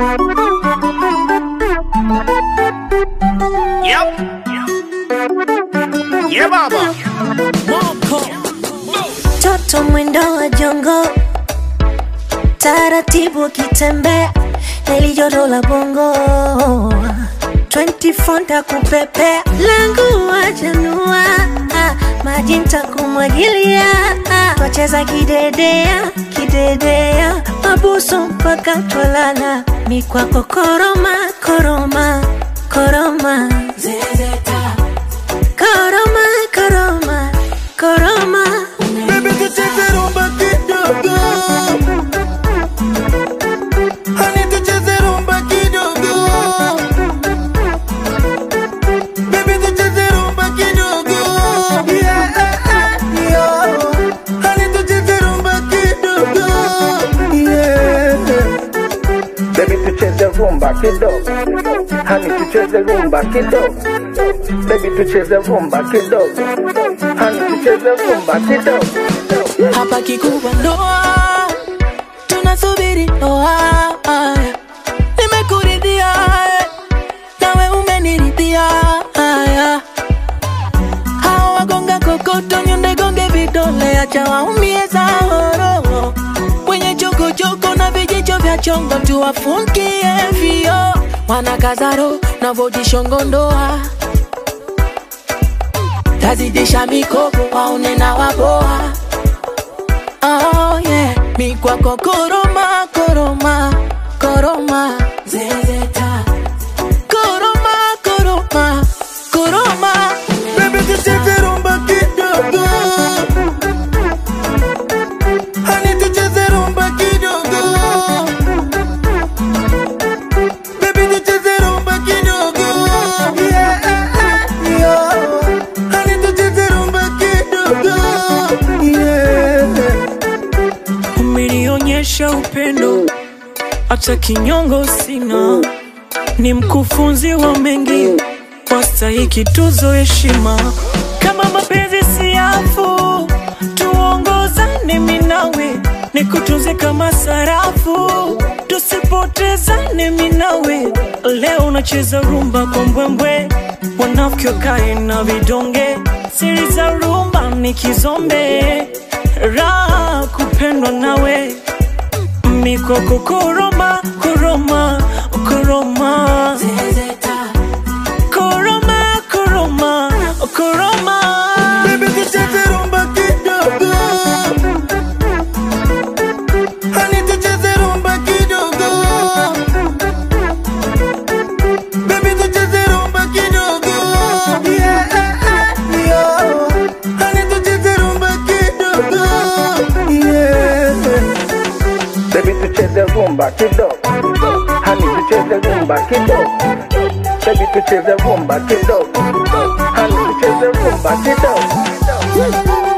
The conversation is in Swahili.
Yep. Yeah, baba. Toto mwendo wa jongo, taratibu akitembea, heli joto la bongo 24 ntakupepea, langu wajanua, maji ntakumwagilia, twacheza kidedea kidedea, mabusu mpaka twalala, mikwako koroma koroma koroma zezeta koroma koroma koroma Baby tucheze rumba kidogo Honey tucheze rumba kidogo Baby tucheze rumba kidogo Yeah, yeah Honey tucheze rumba kidogo Yeah Baby tucheze rumba kidogo, hani tucheze rumba kidogo. Baby tucheze rumba kidogo, hani tucheze rumba kidogo. hapa kikubwa ndoa, tunasubiri ndoa. Nimekuridhia nawe umeniridhia. Hawa wagonga kokoto, nyonde gonge vidole, acha waumie zahoro. Wenye chokochoko na vijicho vya chongo, tuwafungie vio. Wanakazaro navojishongondoa tazidisha mikopo waone na waboa Oh yeah, mi kwako koroma koroma koroma zezeta koroma koroma koroma Baby tucheze rumba kidogo Honey tucheze rumba kidogo Baby tucheze rumba kidogo Yeah, yeah Honey tucheze rumba kidogo Yeah umenionyesha upendo, hata kinyongo sina. Ni mkufunzi wa mengi, wastahiki tuzo heshima. Kama mapenzi siafu, tuongozane minawe, nikutunze kama sarafu, tusipotezane minawe. Leo unacheza rumba kwa mbwembwe, wanafiki wakae na vidonge, siri za rumba ni kizombe, raha kupendwa nawe mikoko koroma koroma koroma zezeta koroma koroma koroma Baby tucheze rumba kidogo Honey tucheze rumba kidogo Baby tucheze rumba kidogo Yeah, yeah Honey tucheze rumba kidogo Yeah Baby tucheze rumba kidogo, hani tucheze rumba kidogo. Baby tucheze rumba kidogo, hani tucheze rumba kidogo.